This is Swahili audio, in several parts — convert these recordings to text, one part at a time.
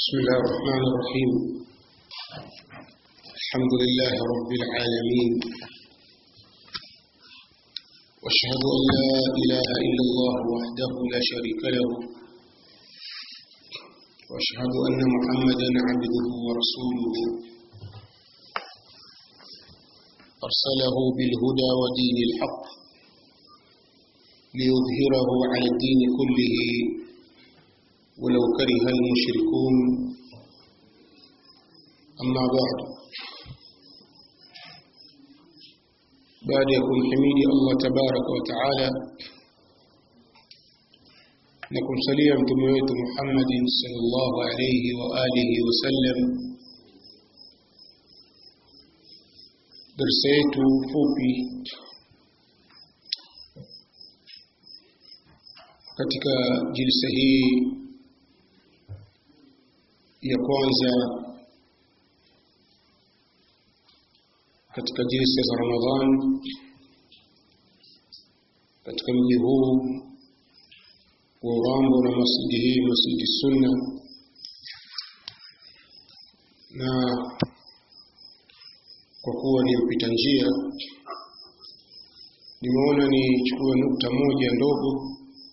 بسم الله الرحمن الرحيم الحمد لله رب العالمين واشهد ان لا اله الا الله وحده لا شريك له واشهد ان محمدا عبده ورسوله ارسله بالهدى ودين الحق ليظهره على الدين كله ولو كره المشركون أما بعد بعد يكون حميد الله تبارك وتعالى نكون سليا متمويت محمد صلى الله عليه وآله وسلم درsa yetu fupi katika jilsa hii ya kwanza katika jinsi za Ramadhan katika mji huu wa Urambo na masjidi hii masjidi Sunna na kwa kuwa ni mpita njia nimeona nichukue nukta moja ndogo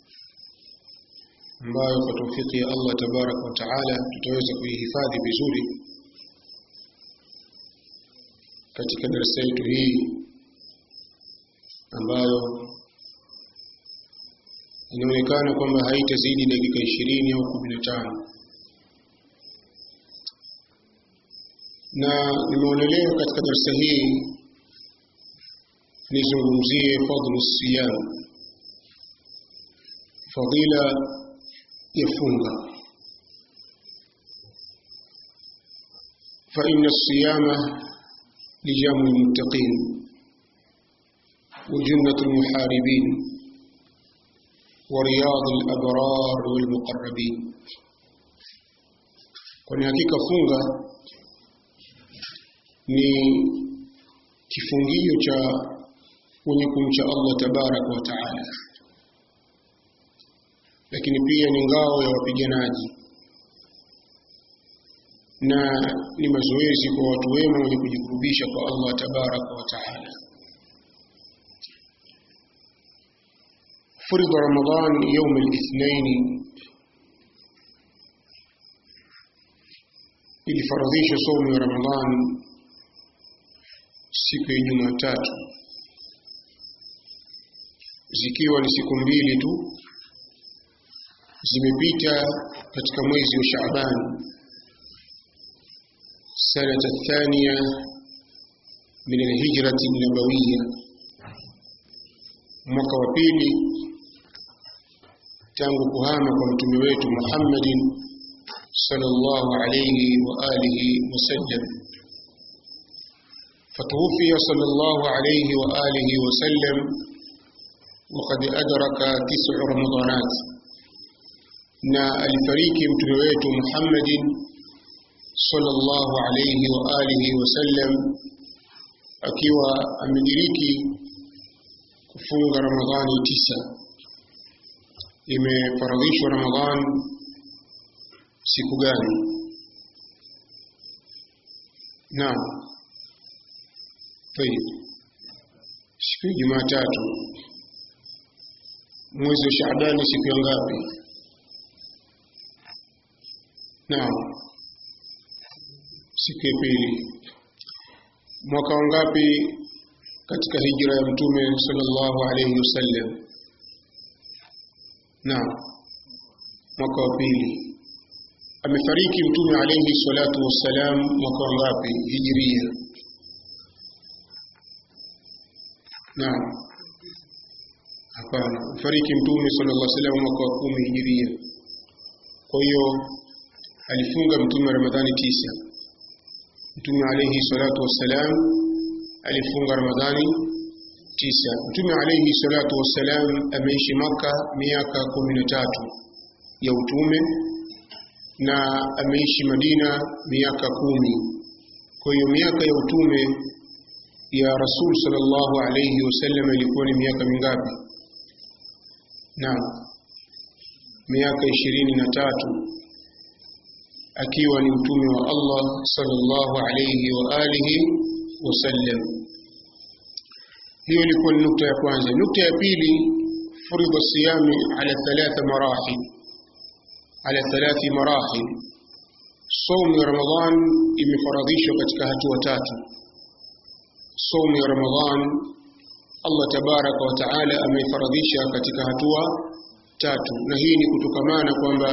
ambayo kwa taufiki ya Allah tabaraka wa taala tutaweza kuihifadhi vizuri katika darasa yetu hii ambayo inaonekana kwamba haitazidi dakika ishirini au kumi na tano na nimeonelea katika darasa hii nizungumzie fadlu siyam fadila yafunga فإن الصيام لجام المتقين وجنة المحاربين ورياض الأبرار والمقربين kwani hakika funga ni kifungio cha wenye kumcha Allah tabaraka wa taala lakini pia ni ngao ya wapiganaji na ni mazoezi kwa watu wema wenye kujikurubisha kwa Allah tabaraka wa taala. فرض رمضان يوم الاثنين ilifaradhisha somo ya Ramadhan siku ya Jumatatu zikiwa ni siku mbili tu zimepita katika mwezi wa Shaaban sanata thania min alhijrati nabawiya, mwaka wa pili tangu kuhama kwa mtume wetu Muhammadin sallallahu alayhi wa alihi wasallam. فتوفي صلى الله عليه وآله وسلم وقد أدرك تسع رمضانات na alifariki mtume wetu Muhammadin sallallahu alayhi wa alihi wasallam akiwa amediriki kufunga Ramadhani tisa. Imefaradhishwa Ramadhan siku gani? Naam, tayib, siku ya Jumatatu. Mwezi wa Shaabani siku ya ngapi? Naam. Siku ya pili. Mwaka wangapi katika hijra ya Mtume sallallahu alayhi wasallam? Naam. Mwaka wa pili. Amefariki Mtume alayhi salatu wassalam mwaka wangapi hijria? Naam. Hapana. Amefariki Mtume sallallahu alayhi wasallam mwaka wa kumi hijria. Kwa hiyo alifunga mtume Ramadhani tisa. Mtume alayhi salatu wassalam alifunga Ramadhani tisa. Mtume alayhi salatu wassalam ameishi Maka miaka kumi na tatu ya utume na ameishi Madina miaka kumi. Kwa hiyo miaka ya utume ya Rasul sallallahu alayhi wasallam ilikuwa ni miaka mingapi? Naam, miaka ishirini na tatu akiwa ni mtume wa Allah sallallahu alayhi wa alihi wasallam. Hiyo ilikuwa ni nukta ya kwanza. Nukta ya pili, furidha siyami ala thalatha marahil, ala thalathi marahil. Saumu ya Ramadhan imefaradhishwa katika hatua tatu. Saumu ya Ramadhan Allah tabaraka wa taala ameifaradhisha katika hatua tatu, na hii ni kutokamana kwamba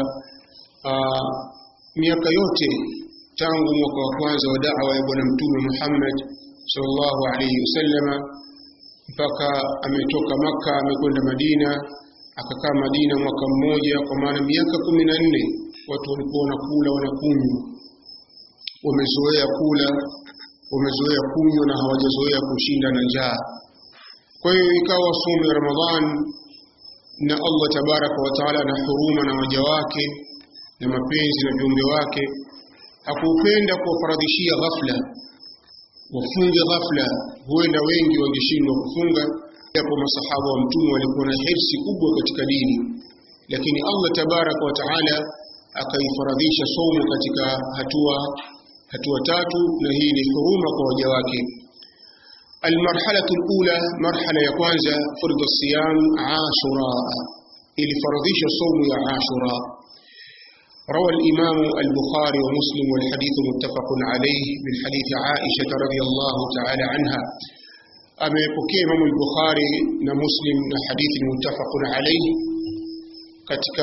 miaka yote tangu mwaka wa kwanza wa da'wa ya Bwana Mtume Muhammad sallallahu alayhi wasallama mpaka ametoka Makka amekwenda Madina, akakaa Madina mwaka mmoja, kwa maana miaka kumi na nne watu walikuwa wanakula wanakunywa, wamezoea kula, wamezoea kunywa na hawajazoea kushinda na njaa. Kwa hiyo ikawa somo ya Ramadhan na Allah tabaraka wa taala na huruma na waja wake na mapenzi na viumbe wake hakupenda kuwafaradhishia ghafla wafunge ghafla. Huenda wengi wangeshindwa kufunga, japo masahaba wa mtume walikuwa na hirsi kubwa katika dini, lakini Allah tabaraka wa taala akaifaradhisha somo katika hatua hatua tatu, na hii ni huruma kwa waja wake. Almarhalatu alula, marhala ya kwanza, fardhu siyam ashura, ilifaradhisha somo ya Ashura. روى الإمام البخاري ومسلم والحديث متفق عليه من حديث عائشة رضي الله تعالى عنها أما يبكي إمام البخاري ومسلم حديث متفق عليه كتك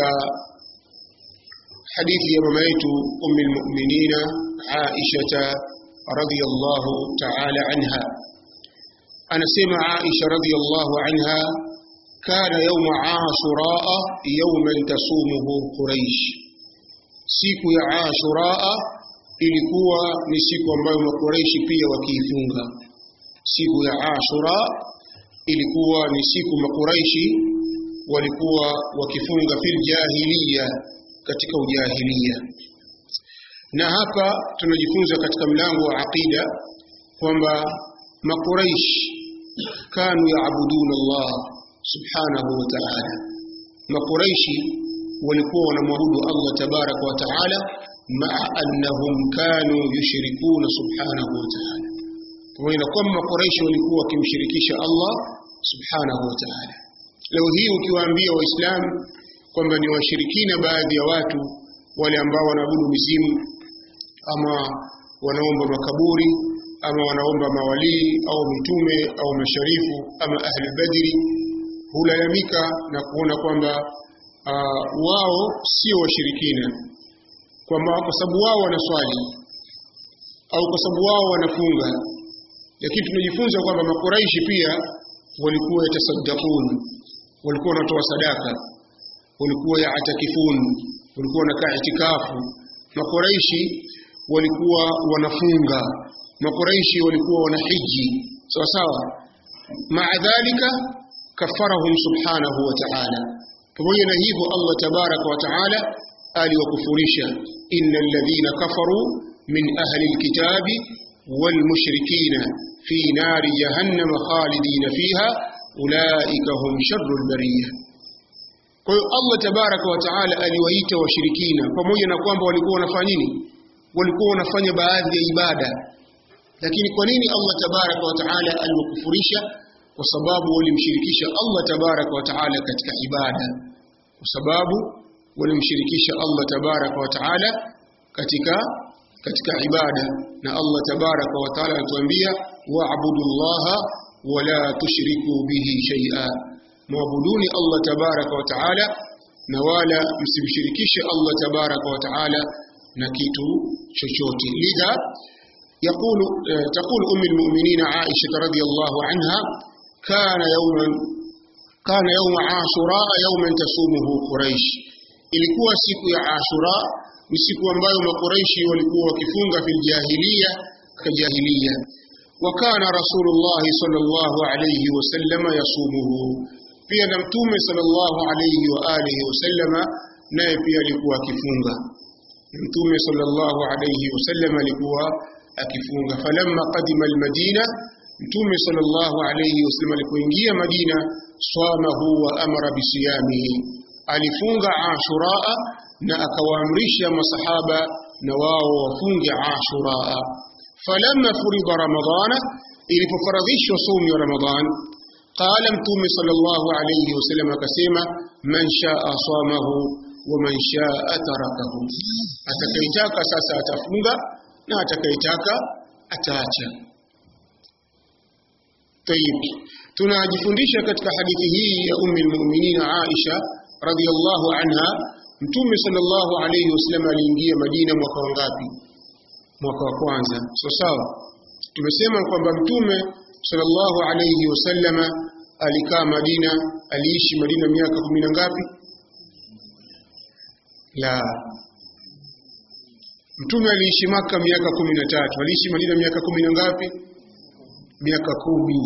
حديث يمميت أم المؤمنين عائشة رضي الله تعالى عنها أنا سمع عائشة رضي الله عنها كان يوم عاشوراء يوما تصومه قريش siku ya Ashuraa ilikuwa ni siku ambayo Makureishi pia wakiifunga. Siku ya Ashura ilikuwa ni siku Makureishi walikuwa wakifunga fil jahiliya, katika ujahiliya. Na hapa tunajifunza katika mlango wa aqida kwamba Makureish kanu yaabuduna Allah subhanahu wa ta'ala. Makureishi walikuwa wanamwabudu Allah tabaraka wa taala maa annahum kanu yushrikuna subhanahu wa taala, pamoja na kwamba Makuraishi walikuwa wakimshirikisha Allah subhanahu wa taala. Leo hii ukiwaambia Waislamu kwamba ni washirikina baadhi ya watu wale ambao wanaabudu mizimu ama wanaomba makaburi ama wanaomba mawalii au mitume au masharifu ama ahli badri, hulalamika na kuona kwamba Uh, wao sio washirikina, kwamba kwa sababu wao wanaswali au kwa sababu wao wanafunga, lakini tunajifunza kwamba Makuraishi pia walikuwa yatasaddaqun, walikuwa wanatoa sadaka, walikuwa yaatakifun, walikuwa wanakaa itikafu. Makuraishi walikuwa wanafunga, Makuraishi walikuwa wanahiji, sawa sawa. Maa dhalika kafarahum subhanahu wa ta'ala pamoja na hivyo Allah tabaraka wa taala aliwakufurisha, innal ladhina kafaru min ahli alkitabi wal mushrikina fi nari jahannam khalidina fiha ulaika hum sharrul bariyah. Kwa hiyo Allah tabaraka wa taala aliwaita washirikina, pamoja na kwamba walikuwa wanafanya nini? Walikuwa wanafanya baadhi ya ibada, lakini kwa nini Allah tabaraka wa taala aliwakufurisha? kwa sababu walimshirikisha Allah tabaraka wa taala katika ibada, kwa sababu walimshirikisha Allah tabaraka wa taala katika katika ibada. Na Allah tabaraka wa taala anatuambia wa'budu llaha wala tushriku bihi shay'a, muabuduni Allah tabaraka wa taala na wala msimshirikishe Allah tabaraka wa taala na kitu chochote. Lidha يقول تقول أم المؤمنين عائشة رضي الله عنها كان يوما كان يوم عاشوراء يوما تصومه قريش ilikuwa siku ya Ashura ni siku ambayo makuraishi walikuwa wakifunga fil jahiliya ka jahiliya wa kana rasulullah sallallahu alayhi wasallam yasumuhu pia na mtume sallallahu alayhi wa alihi wasallama naye pia alikuwa akifunga mtume sallallahu alayhi wasallam alikuwa akifunga falamma qadima almadina mtume sallallahu alayhi wasallam alipoingia Madina swamahu wa amara bisiyamihi alifunga Ashura na akawaamrisha masahaba na wao wafunge ashura falamma furida ramadana ilipofaradhishwa saumu ya ramadhan qala mtume sallallahu alayhi wasallam akasema man shaa samahu wa man shaa tarakahu atakayetaka sasa atafunga na atakayetaka ataacha طيب tunajifundisha katika hadithi hii ya ummi almu'minin Aisha radhiyallahu anha mtume sallallahu alayhi wasallam aliingia Madina mwaka wangapi mwaka wa kwanza so sawa tumesema kwamba mtume sallallahu alayhi wasallam alikaa Madina aliishi Madina miaka kumi na ngapi la mtume aliishi maka miaka kumi na tatu aliishi Madina miaka kumi na ngapi miaka kumi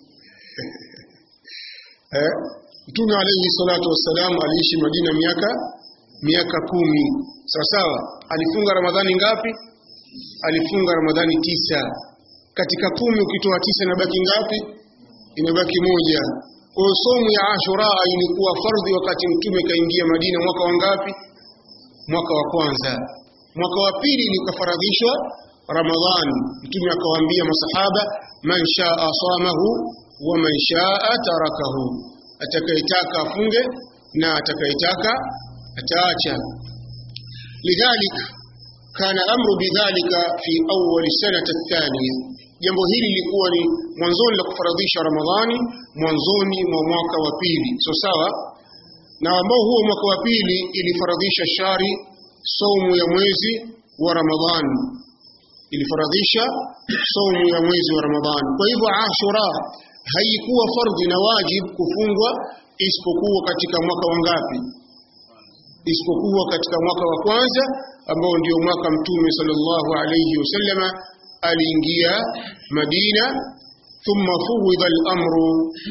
eh? Mtume alayhi salatu wassalam aliishi Madina miaka miaka kumi sawa sawa. Alifunga Ramadhani ngapi? Alifunga Ramadhani tisa. Katika kumi ukitoa tisa inabaki ngapi? Inabaki moja. Kwa hiyo somu ya Ashura ilikuwa fardhi wakati Mtume kaingia Madina mwaka wa ngapi? Mwaka wa kwanza. Mwaka wa pili likafaradhishwa Ramadhani. Mtume akawaambia masahaba, man shaa samahu wa man shaa tarakahu, atakayetaka afunge na atakayetaka ataacha. Lidhalik kana amru bidhalika fi awwal sanata athaniya, jambo hili lilikuwa ni mwanzoni la kufaradhisha Ramadhani, mwanzoni mwa mwaka wa pili, so sawa na ambao huo mwaka wa pili ilifaradhisha shari saumu ya mwezi wa Ramadhani ilifaradhisha saumu ya mwezi wa Ramadhani. Kwa hivyo Ashura haikuwa fardhi na wajib kufungwa isipokuwa katika mwaka wa ngapi? Isipokuwa katika mwaka wa kwanza ambao ndio mwaka Mtume sallallahu alayhi wasallama aliingia Madina, thumma fuwidha al-amru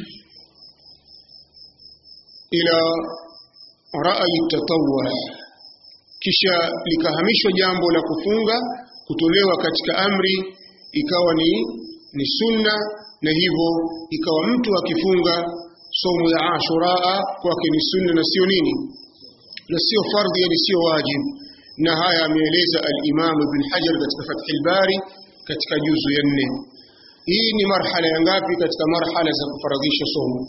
ila rai tatawwu, kisha likahamishwa jambo la kufunga kutolewa katika amri ikawa ni ni sunna na hivyo ikawa mtu akifunga somo ya Ashura kwake ni sunna na sio nini na sio fardhi yani sio wajib na haya ameeleza al-Imam Ibn Hajar katika Fath al-Bari katika juzu ya nne hii ni marhala ya ngapi katika marhala za kufaradhisha somo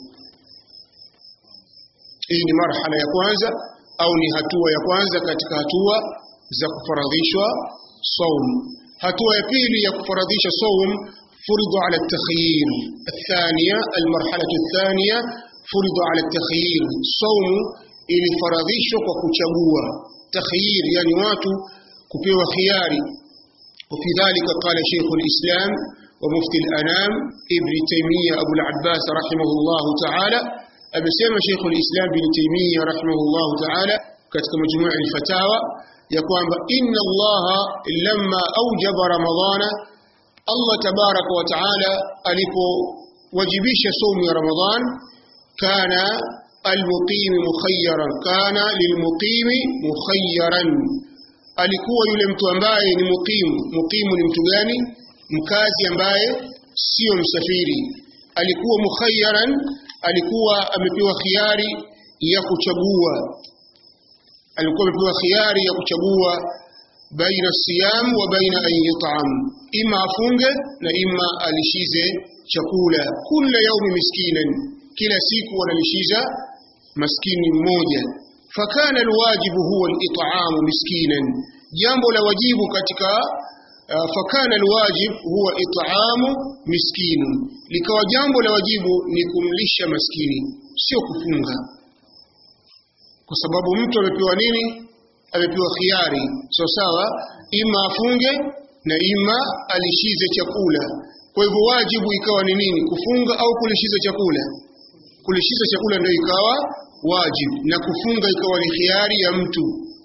hii ni marhala ya kwanza au ni hatua ya kwanza katika hatua za kufaradhishwa صوم hatua ya pili ya kufaradhisha saum فرض على التخيير الثانية المرحلة الثانية فرض على التخيير صوم ilifaradhishwa kwa kuchagua takhyir yani watu kupewa khiari وفي ذلك قال شيخ الإسلام ومفتي الأنام ابن تيمية أبو العباس رحمه الله تعالى أبسيما شيخ الإسلام ابن تيمية رحمه الله تعالى katika majmuu al-fatawa ya kwamba inna Allah lamma aujaba ramadhana Allah tabaraka wa taala alipowajibisha saumu ya Ramadhan kana almuqim mukhayyaran kana lilmuqimi mukhayyaran alikuwa yule mtu ambaye ni muqimu muqimu ni mtu gani mkazi ambaye sio msafiri alikuwa mukhayyaran alikuwa amepewa khiari ya kuchagua alikuwa amepewa khiari ya kuchagua baina siyam wa baina an yut'am ima afunge na ima alishize chakula kila yaumi miskinan kila siku wanalishiza maskini mmoja fakana alwajibu huwa al-it'am miskinan jambo la wajibu katika uh, fakana alwajib huwa it'amu miskin likawa jambo la wajibu ni kumlisha maskini sio kufunga kwa sababu mtu amepewa nini amepewa khiari so sawa ima afunge na ima alishize chakula kwa hivyo wajibu ikawa ni nini kufunga au kulishiza chakula kulishiza chakula ndio ikawa wajibu na kufunga ikawa ni khiari ya mtu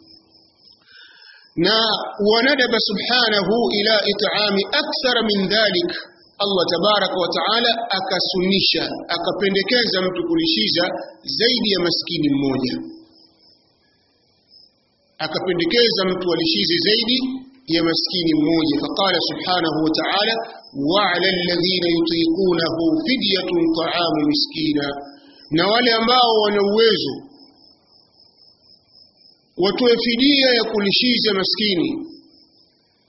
na wanadaba subhanahu ila it'ami akthara min dhalik Allah tabaraka wa taala akasunisha akapendekeza mtu kulishiza zaidi ya maskini mmoja akapendekeza mtu alishize zaidi ya maskini mmoja faqala subhanahu wa ta'ala wa'ala alladhina yutiqunahu fidyatun ta'amu miskina na wale ambao wana uwezo watoe fidia ya kulishiza maskini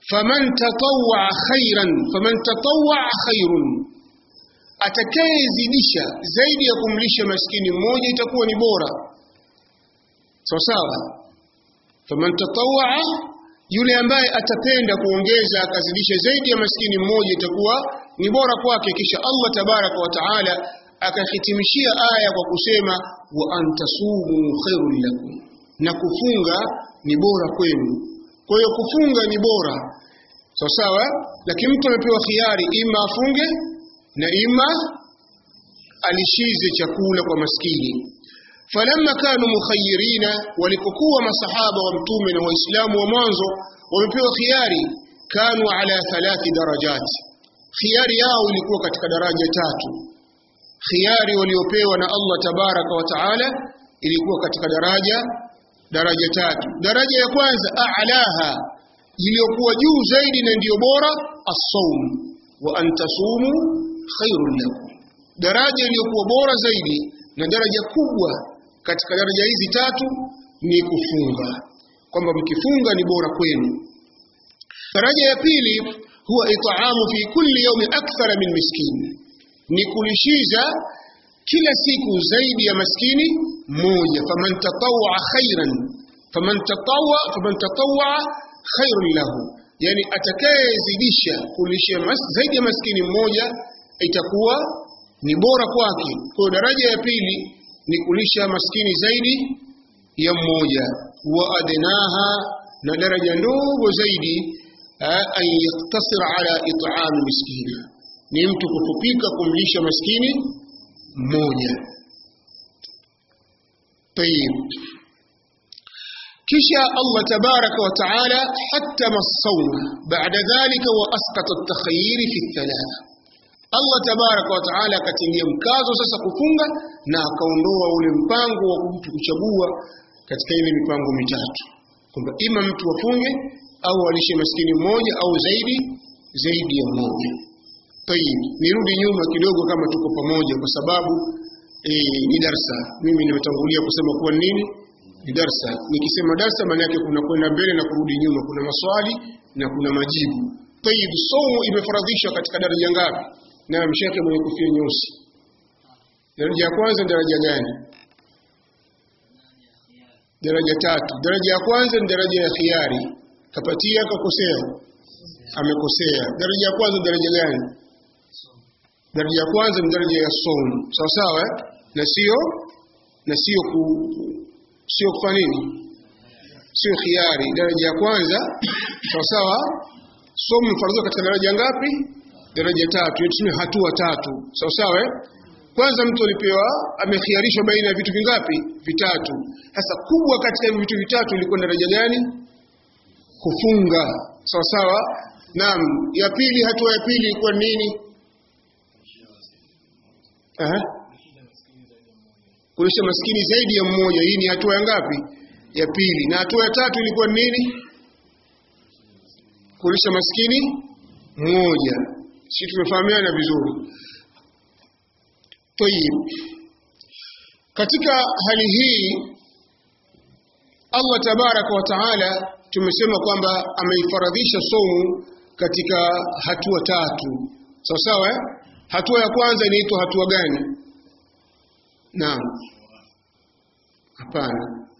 faman tatawwa khairan faman tatawwa khairun atakayezidisha zaidi ya kumlisha maskini mmoja itakuwa ni bora sawa sawa faman tatawwa yule ambaye atapenda kuongeza akazidisha zaidi ya maskini mmoja itakuwa ni bora kwake kisha Allah tabaraka wa taala akahitimishia aya kwa kusema wa antasumu khairul lakum na kufunga ni bora kwenu kwa hiyo kufunga ni bora sawa sawa lakini mtu amepewa khiari ima afunge na ima alishize chakula kwa maskini falamma kanu mukhayyirina walipokuwa masahaba wa mtume na waislamu wa mwanzo wamepewa khiari kanu ala thalathi darajat khiari yao ilikuwa katika daraja tatu khiari waliopewa na Allah tabaraka wa taala ilikuwa katika daraja daraja tatu daraja ya kwanza a'laha iliyokuwa juu zaidi na ndiyo bora as-sawm wa antasumu khairul lakum daraja iliyokuwa bora zaidi na daraja kubwa katika daraja hizi tatu ni kufunga kwamba mkifunga ni bora kwenu daraja ya pili huwa itaamu fi kulli yawmi akthara min miskin ni kulishiza kila siku zaidi ya maskini moja faman tatawwa khairan faman tatawwa faman tatawwa khairun lahu yani atakayezidisha kulisha mas, zaidi ya maskini mmoja itakuwa ni bora kwake kwa daraja ya pili ni kulisha maskini zaidi ya mmoja wa adnaha na daraja ndogo zaidi an yaktasir ala it'am miskina ni mtu kufupika kumlisha maskini mmoja طيب kisha Allah tabaraka wa taala hatama as-sawma ba'da dhalika wa asqata at-takhayyir fi thalatha Allah tabaraka wa taala akatilia mkazo sasa kufunga na akaondoa ule mpango wa mtu kuchagua katika ile mipango mitatu kwamba ima mtu afunge au alishe maskini mmoja au zaidi zaidi ya mmoja Tayib, nirudi nyuma kidogo kama tuko pamoja kwa sababu e, ni darsa. Mimi nimetangulia kusema kuwa nini? Ni darsa. Nikisema darsa maana yake kuna kwenda mbele na kurudi nyuma, kuna maswali na kuna majibu. Tayib, somo imefaradhishwa katika daraja ngapi? Na mshake mwenye kofia nyeusi. Daraja ya kwanza daraja gani? Daraja tatu. Daraja ya kwanza ni daraja ya khiari. Kapatia kakosea. Amekosea. Daraja ya kwanza daraja gani? daraja ya kwanza ni daraja ya somo sawa sawa eh? na sio na sio ku sio kufanya nini sio khiari daraja ya kwanza sawa sawa somo mfardhu katika daraja ngapi daraja tatu tuseme hatua tatu sawa sawa eh? kwanza mtu alipewa amekhiarishwa baina ya vitu vingapi vitatu sasa kubwa katika hivi vitu vitatu ilikuwa daraja gani kufunga sawa sawa naam ya pili hatua ya pili ilikuwa nini Aha. Kulisha maskini zaidi ya mmoja. Hii ni hatua ya ngapi? Ya pili. Na hatua ya tatu ilikuwa nini? Kulisha maskini mmoja. Sisi tumefahamiana vizuri. Tayib. Katika hali hii Allah tabaraka wa taala tumesema kwamba ameifaradhisha somu katika hatua tatu. Sawa sawa eh? Hatua ya kwanza inaitwa hatua gani? Naam. Hapana.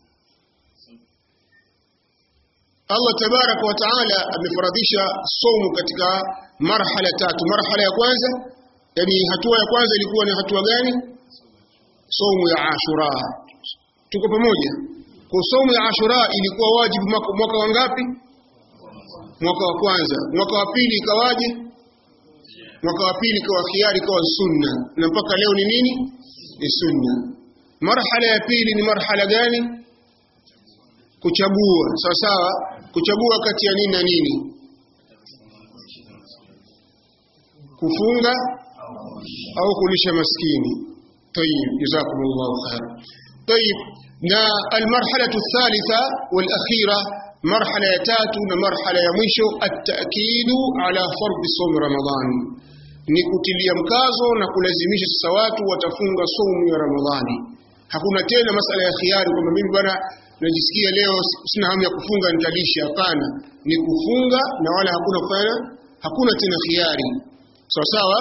Allah tabaraka wa taala amefaradhisha somu katika marhala tatu. Marhala ya kwanza, yani hatua ya kwanza ilikuwa ni hatua gani? Somu ya Ashura. Tuko pamoja? Kwa somu ya Ashura ilikuwa wajibu mwaka, mwaka wa ngapi? Mwaka wa kwanza. Mwaka wa pili ikawaje? mwaka wa pili kwa khiari kwa sunna na mpaka leo ni nini ni sunna marhala ya pili ni marhala gani kuchagua sawa sawa kuchagua kati ya nini na nini kufunga au kulisha maskini طيب جزاكم الله خير طيب na المرحله الثالثه والاخيره مرحله ya tatu na marhala ya mwisho at-ta'kid ala fard sawm ramadan ni kutilia mkazo na kulazimisha sasa watu watafunga somu ya Ramadhani. Hakuna tena masala ya khiari kwamba mimi bwana unajisikia leo sina hamu ya kufunga nitalisha hapana ni kufunga na wala hakuna kufanya hakuna tena khiari sawa sawa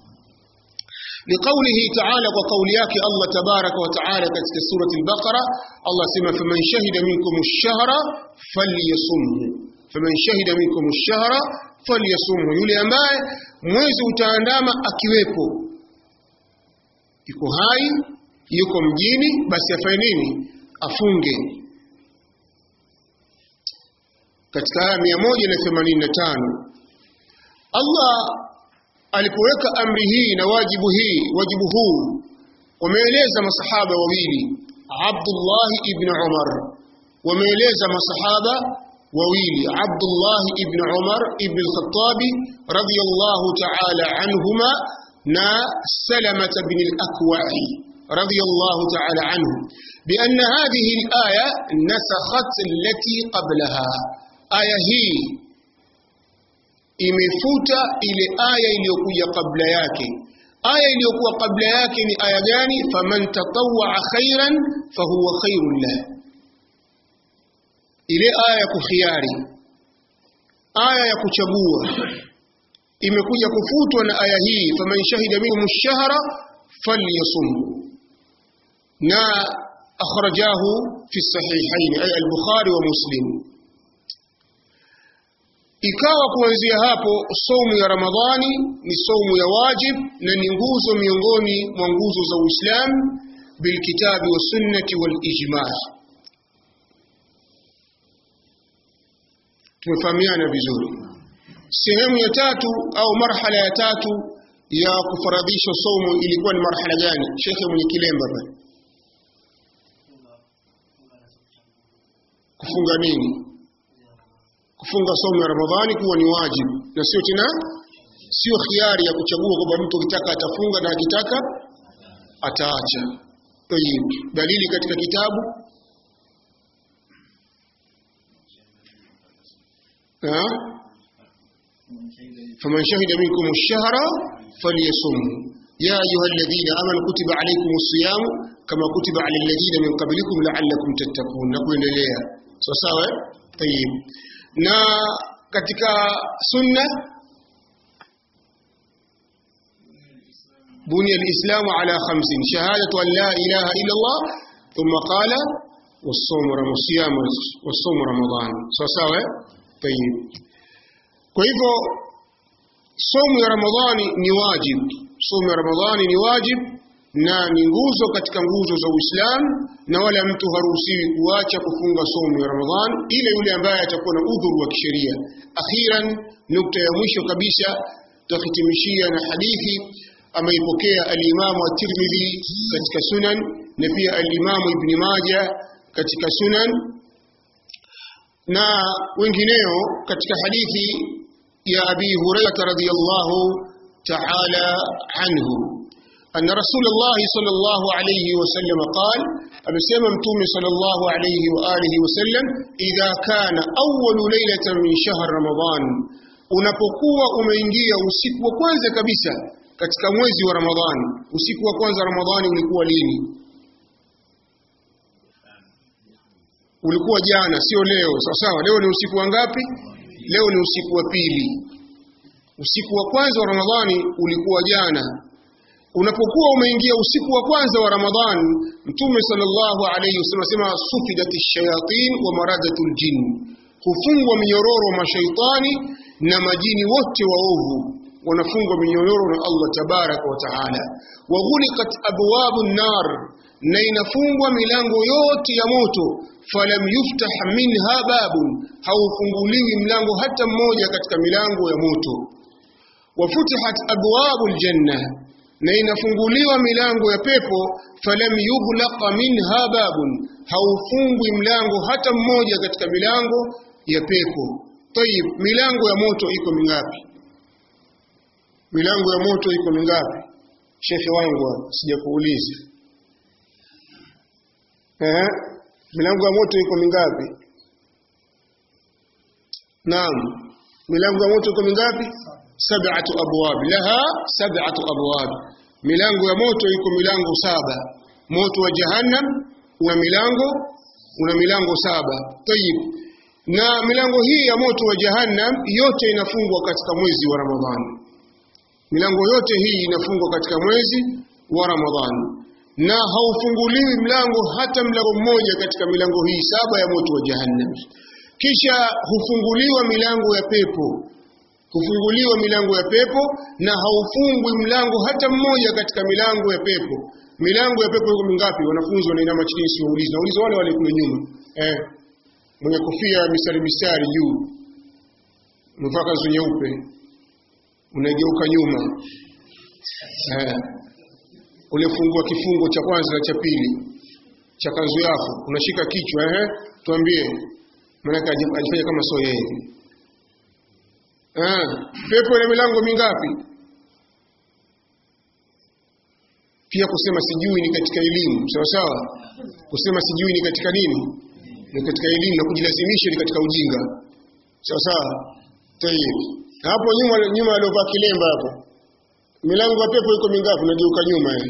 لقوله تعالى وقول yake Allah تبارك وتعالى katika surati al-Baqara Allah sema faman shahida minkum ash-shahra falyasumhu faman shahida minkum ash-shahra falyasumhu yule ambaye mwezi utaandama akiwepo yuko hai yuko mjini basi afanye nini afunge katika aya 185 Allah alipoweka amri hii na wajibu hii wajibu huu wameeleza masahaba wawili Abdullah ibn Umar wameeleza masahaba wawili Abdullah ibn Umar ibn al-Khattab radiyallahu ta'ala anhuma na Salamah ibn al-Akwa' radiyallahu ta'ala anhu بأن هذه الآية نسخت التي قبلها آية هي imefuta ile aya iliyokuja kabla yake aya iliyokuwa kabla yake ni aya gani faman tatawwa khairan fahuwa khairun lah ile aya ya kukhiari aya ya kuchagua imekuja kufutwa na aya hii faman shahida minhum ash-shahra falyasum na akhrajahu fi sahihain ay al-bukhari wa muslim ikawa kuanzia hapo saumu ya Ramadhani ni saumu ya wajib na ni nguzo miongoni mwa nguzo za Uislamu bilkitabi wa sunnati wal ijma' tumefahamiana vizuri sehemu ya tatu au marhala ya tatu ya kufaradhisha saumu ilikuwa ni marhala gani shekhe mwenye kilemba pale kufunga nini kufunga somo ya Ramadhani kuwa ni wajibu na sio tena sio khiari ya kuchagua kwamba mtu akitaka atafunga na akitaka ataacha. Tayib. Dalili katika kitabu ha faman shahida minkum ash-shahra falyasum ya ayuha alladhina amanu kutiba alaykum as-siyam kama kutiba ala alladhina min qablikum la'allakum tattaqun na kuendelea sawa sawa tayib na katika sunna بني الإسلام على خمس شهادة أن لا إله إلا الله ثم قال والصوم والصيام والصوم رمضان sawa طيب kwa hivyo somo ya ramadhani ni wajib somo ya ramadhani ni wajib na ni nguzo katika nguzo za Uislamu na wala mtu haruhusiwi kuacha kufunga somo ya Ramadhan ile yule ambaye atakuwa na udhuru wa kisheria. Akhiran, nukta ya mwisho kabisa tutahitimishia na hadithi ameipokea al-Imamu at-Tirmidhi katika Sunan na pia al-Imamu Ibn Majah katika Sunan na wengineo katika hadithi ya Abi Hurairah radhiyallahu ta'ala anhu أن رسول الله صلى الله عليه وسلم قال أمسيما متومي صلى الله عليه وآله وسلم إذا كان أول ليلة من شهر رمضان unapokuwa umeingia usiku wa kwanza kabisa katika mwezi wa Ramadhani usiku wa kwanza Ramadhani ulikuwa lini ulikuwa jana sio leo sawa sawa leo ni usiku wa ngapi leo ni usiku wa pili usiku wa kwanza wa Ramadhani ulikuwa jana unapokuwa umeingia usiku wa kwanza wa Ramadhan Mtume sallallahu alayhi wasallam sema sufidati shayatin wa maradatul jin hufungwa minyororo mashaitani na majini wote waovu wanafungwa minyororo na Allah tabarak wa taala wa ghuliqat abwabu nar na inafungwa milango yote ya moto falam yuftah minha babun haufunguliwi mlango hata mmoja katika milango ya moto wafutihat abwabul janna na inafunguliwa milango ya pepo falam yughlaqa minha babun haufungwi mlango hata mmoja katika milango ya pepo tayib milango ya moto iko mingapi milango ya moto iko mingapi shekhe wangu sijakuuliza eh milango ya moto iko mingapi naam milango ya moto iko mingapi sab'atu abwab laha sab'atu abwab milango ya moto iko milango saba moto wa jahannam una milango una milango saba tayib na milango hii ya moto wa jahannam yote inafungwa katika mwezi wa ramadhani milango yote hii inafungwa katika mwezi wa ramadhani na haufunguliwi mlango hata mlango mmoja katika milango hii saba ya moto wa jahannam kisha hufunguliwa milango ya pepo hufunguliwa milango ya pepo na haufungwi mlango hata mmoja katika milango ya pepo milango ya pepo iko mingapi wanafunzi wanainama chini si waulize nauliza wale wale kule nyuma eh mwenye kofia mistari mistari juu umevaa kanzu nyeupe unageuka nyuma eh ulifungua kifungo cha kwanza na cha pili cha kanzu yako unashika kichwa eh tuambie maana alifanya kama sio yeye eh pepo ina milango mingapi pia kusema sijui ni katika elimu sawa sawa kusema sijui ni katika nini ni katika elimu na kujilazimisha ni katika ujinga sawa sawa tayeb hapo nyuma nyuma aliovaa kilemba hapo milango ya pepo iko mingapi unageuka nyuma yani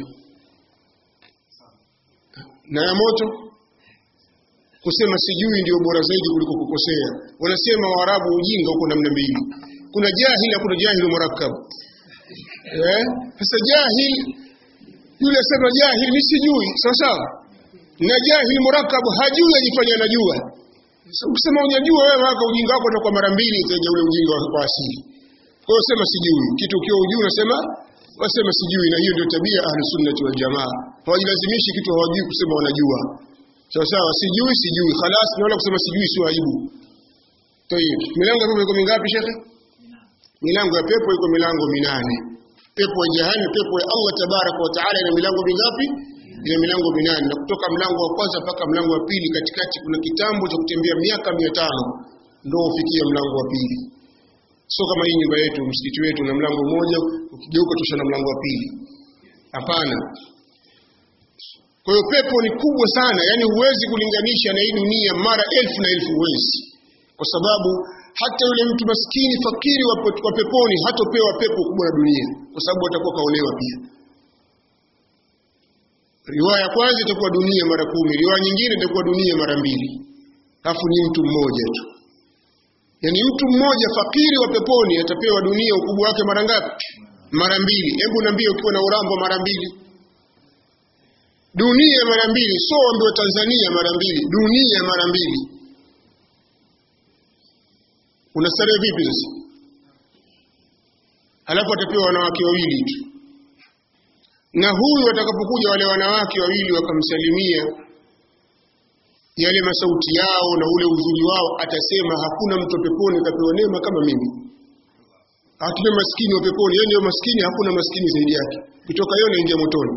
na ya moto kusema sijui ndio bora zaidi kuliko kukosea wanasema waarabu ujinga uko namna mbili kuna jahil na kuna jahil murakkab eh sasa jahil yule sema jahil ni sijui sawa sawa na jahil murakkab hajui ajifanya anajua ukisema unajua wewe waka ujinga wako utakuwa mara mbili utaje ule ujinga wa asili kwa hiyo sema sijui kitu ukiwa ujui unasema wasema sijui na hiyo ndio tabia ahli sunnati wal jamaa hawajilazimishi kitu hawajui kusema wanajua sawa sawa sijui sijui khalas naona kusema sijui sio aibu tayib milango ya pepo iko mingapi shekhe milango ya pepo iko milango minane pepo ya jahannam pepo ya Allah tabaraka wa taala ina milango mingapi ina milango minane na kutoka mlango wa kwanza mpaka mlango wa pili katikati kuna kitambo cha kutembea miaka 500 ndio ufikie mlango wa pili sio kama hii nyumba yetu msikiti wetu na mlango mmoja ukigeuka tosha na mlango wa pili hapana kwa hiyo pepo ni kubwa sana yani huwezi kulinganisha na hii dunia mara elfu na elfu huwezi kwa sababu hata yule mtu maskini fakiri wa wa peponi hatopewa pepo kubwa na dunia kwa sababu atakuwa kaolewa pia riwaya ya kwanza itakuwa dunia mara kumi riwaya nyingine itakuwa dunia mara mbili alafu ni mtu mmoja tu yaani mtu mmoja fakiri wa peponi atapewa dunia ukubwa wake mara ngapi mara mbili hebu niambie ukiwa na urambo mara mbili dunia mara mbili sio ambiwa Tanzania mara mbili dunia mara mbili unastarehe vipi sasa halafu atapewa wanawake wawili tu na huyu watakapokuja wale wanawake wawili wakamsalimia yale masauti yao na ule uzuri wao atasema hakuna mtu peponi kapewa neema kama mimi hatuna maskini wa peponi yeye ndio maskini hakuna maskini zaidi yake kutoka yeye anaingia motoni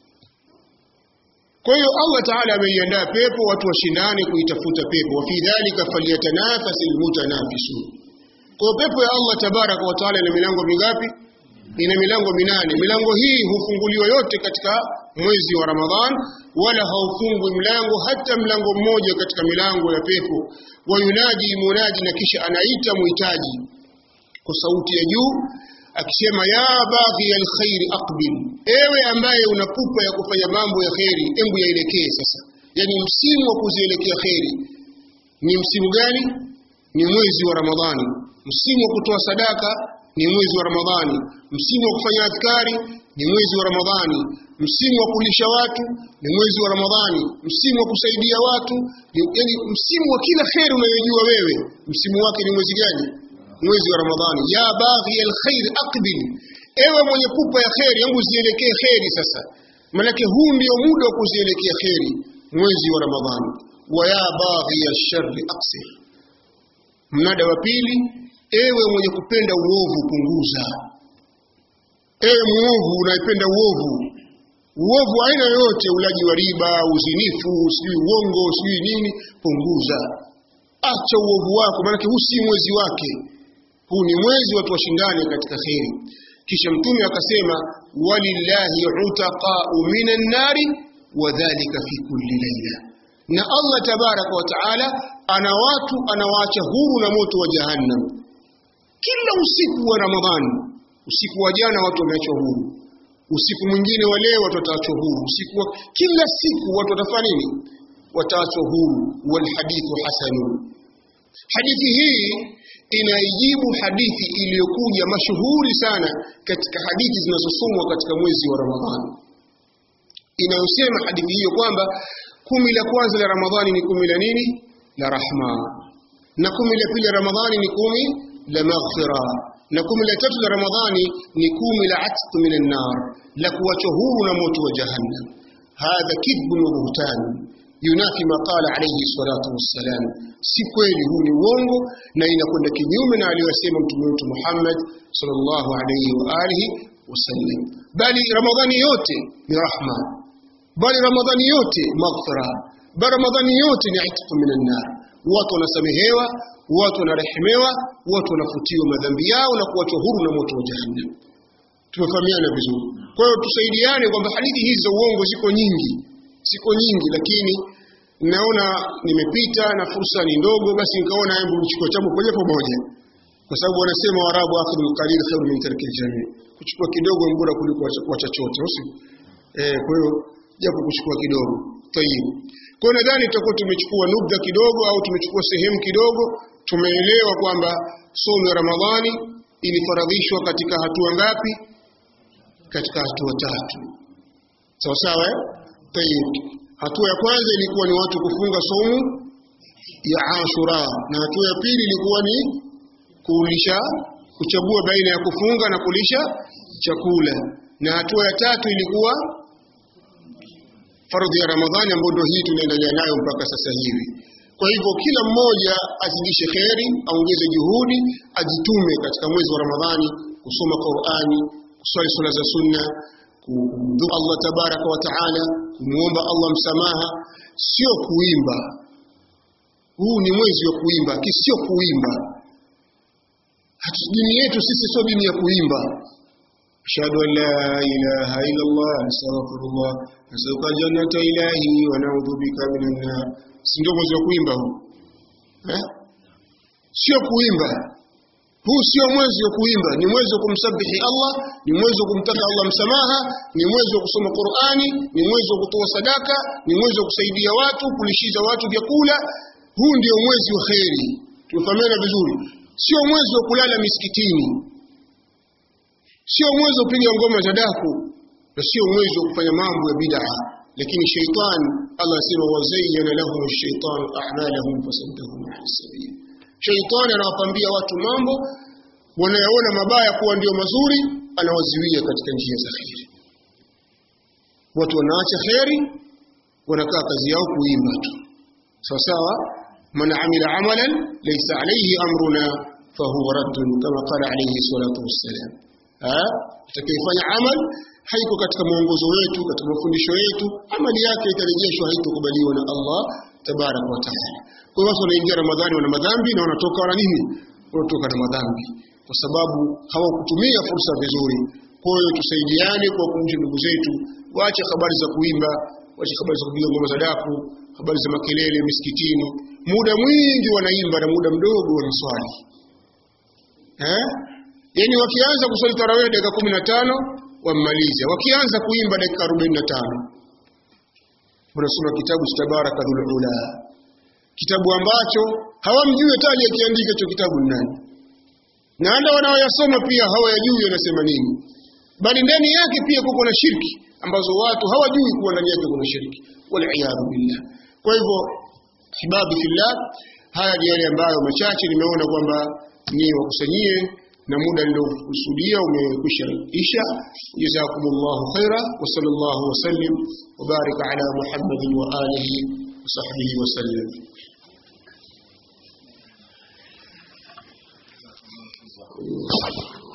kwa hiyo Allah Taala ameiandaa pepo watu washindane kuitafuta pepo wa fi dhalika falyatanafasil mutanafisun kwa hiyo pepo ya Allah tabaraka wa taala ina milango mingapi ina milango minane milango hii hufunguliwa yote katika mwezi wa Ramadhan wala haufungwi mlango hata mlango mmoja katika milango ya pepo wayunaji munaji na kisha anaita muhitaji kwa sauti ya juu akisema ya baghi alkhairi aqbil ewe ambaye una pupa ya kufanya mambo ya kheri embu yaelekee sasa yani msimu wa kuzielekea kheri ni msimu gani ni mwezi wa ramadhani msimu wa kutoa sadaka ni mwezi wa ramadhani msimu wa kufanya adhkari ni mwezi wa ramadhani msimu wa kulisha watu ni mwezi wa ramadhani msimu wa kusaidia watu ni, yani msimu wa kila kheri unayojua wewe msimu wake ni mwezi gani mwezi wa Ramadhani ya baghi alkhair aqbil ewe mwenye pupa ya kheri hebu zielekee kheri sasa manake huu ndio muda wa kuzielekea kheri mwezi wa Ramadhani wa ya baghi alsharri aqsir mnada wa pili ewe mwenye kupenda uovu punguza ewe muovu unaipenda uovu uovu aina yoyote ulaji wa riba uzinifu sijui uongo sijui nini punguza acha uovu wako maanake huu si mwezi wake huu ni mwezi watu washindane katika kheri kisha mtume akasema walillahi utaqau minan nari wadhalika fi kulli laila na Allah tabaraka wa taala ana watu anawaacha huru na moto wa jahannam kila usiku wa Ramadhani usiku wa jana watu wameachwa huru usiku mwingine wa leo watu wataachwa huru usiku wa kila siku watu watafanya nini wataachwa huru walhadithu hasanun hadithi hii inaijibu hadithi iliyokuja mashuhuri sana katika hadithi zinazosomwa katika mwezi wa ramadhani inayosema hadithi hiyo kwamba kumi la kwanza la ramadhani ni kumi la nini la rahma na kumi la pili la ramadhani ni kumi la maghfira na kumi la tatu la ramadhani ni kumi la atq min annar la kuwachwa huru na moto wa jahannam hadha kidbun wa buhtan yunafi ma qala alayhi salatu wassalam si kweli huu ni uongo na inakwenda kinyume na aliyosema mtume wetu Muhammad sallallahu alayhi wa alihi wasallam bali ramadhani yote ni rahma bali ramadhani yote maghfira bali ramadhani yote ni itq min annar watu wanasamehewa watu wanarehemewa watu wanafutiwa madhambi yao na kuachwa huru na moto wa jahannam tumefahamiana vizuri kwa hiyo tusaidiane kwamba hadithi hizi za uongo ziko nyingi ziko nyingi lakini naona nimepita na fursa ni ndogo basi nikaona hebu nichukue changu moja kwa moja kwa sababu wanasema warabu akhdhul qalil khairu min tarki jamii kuchukua kidogo ni bora kuliko kuacha chote usi eh kwa hiyo japo kuchukua kidogo tayib kwa hiyo nadhani tutakuwa tumechukua nubda kidogo au tumechukua sehemu kidogo tumeelewa kwamba somo la Ramadhani ilifaradhishwa katika hatua ngapi katika hatua tatu sawa sawa eh tayib hatua ya kwanza ilikuwa ni watu kufunga somo ya Ashura na hatua ya pili ilikuwa ni kulisha kuchagua baina ya kufunga na kulisha chakula na hatua ya tatu ilikuwa fardhi ya Ramadhani ambayo ndio hii tunaendelea nayo mpaka sasa hivi kwa hivyo kila mmoja azidishe kheri aongeze juhudi ajitume katika mwezi wa Ramadhani kusoma Qur'ani kuswali swala za sunna kumdhukuru Allah tabaraka wa taala kumuomba Allah msamaha sio kuimba huu ni mwezi wa kuimba sio kuimba dini yetu sisi sio dini ya kuimba ashhadu an la ilaha illa Allah astaghfirullah nasauka jannata ilahi wa na'udhu bika minan nar si ndio mwezi wa kuimba huu eh sio kuimba huu sio mwezi wa kuimba ni mwezi wa kumsabihi Allah ni mwezi wa kumtaka Allah msamaha ni mwezi wa kusoma Qur'ani ni mwezi wa kutoa sadaka ni mwezi wa kusaidia watu kulishiza watu vyakula huu ndio mwezi wa kheri tumefahamiana vizuri sio mwezi wa kulala misikitini sio mwezi wa kupiga ngoma za daku na sio mwezi wa kufanya mambo ya bid'a lakini shaitan Allah asema wazayyana lahum ash-shaytanu a'malahum fasaddahum 'an as-sabil shaitan anawapambia watu mambo wanayaona mabaya kuwa ndio mazuri anawaziwia katika njia za kheri watu wanaacha kheri wanakaa kazi yao kuimba tu sawa sawa man amila amalan laysa alayhi amruna fahuwa raddun kama qala alayhi salatu wassalam atakayefanya amal haiko katika mwongozo wetu katika mafundisho yetu amali yake itarejeshwa haitokubaliwa na Allah tabarak wa taala kwa hiyo watu wanaingia Ramadhani wana madhambi na wanatoka wana nini wanatoka na madhambi kwa sababu hawakutumia fursa vizuri kwa hiyo tusaidiane kwa kumbusha ndugu zetu waache habari za kuimba waache habari za kupiga ngoma za daku habari za makelele misikitini muda mwingi wanaimba na muda mdogo wanaswali eh yani wakianza kuswali tarawih dakika 15 wammaliza wakianza kuimba dakika 45 unasoma kitabu cha tabaraka dhul ula kitabu ambacho hawamjui hata aliyekiandika hicho kitabu ni nani na hata wanaoyasoma pia hawayajui wanasema nini bali ndani yake pia kuko na shirki ambazo watu hawajui kuwa ndani yake kuna shirki waliyadhu billah kwa hivyo hibabi fillah haya ni yale ambayo machache nimeona kwamba ni wakusanyie na muda niliokusudia umekwisha isha jazakumullahu khaira wa sallallahu wa sallim wa baraka ala muhammadin wa alihi wa sahbihi wa sallam Thank you.